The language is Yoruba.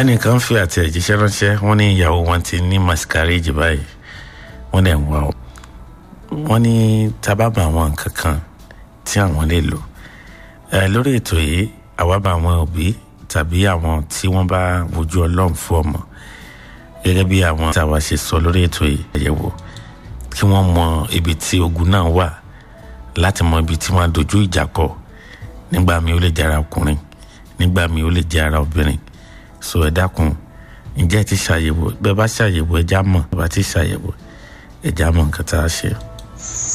ẹnìkan fi àtẹ̀jíṣẹ́ ránṣẹ́ wọ́n ní ìyàwó wọn ti ní masquerade báyìí wọ́n dẹ̀ ń wá o wọ́n ní tábàbà àwọn nǹkan kan tí àwọn lè lò ẹ lórí ètò yìí àwa bá àwọn òbí tàbí àwọn tí wọ́n bá wojú ọlọ́run fún ọmọ gẹ́gẹ́ bí àwọn táwa ṣe sọ lórí ètò yìí àyẹ̀wò kí wọ́n mọ ibi tí ogun náà wà láti mọ ibi tí wọ́n á dojú ìjà kọ nígbà mi ó lè jẹ́ ara ọkùnrin nígbà mi ó lè jẹ́ ara obìnrin so ẹ dákun ǹjẹ́ ẹ ti ṣàyẹ̀wò bẹ́ẹ̀ bá ṣàyẹ̀wò ẹ já mọ̀ bá ti ṣàyẹ̀wò ẹ já mọ̀ nǹkan tá a ṣe.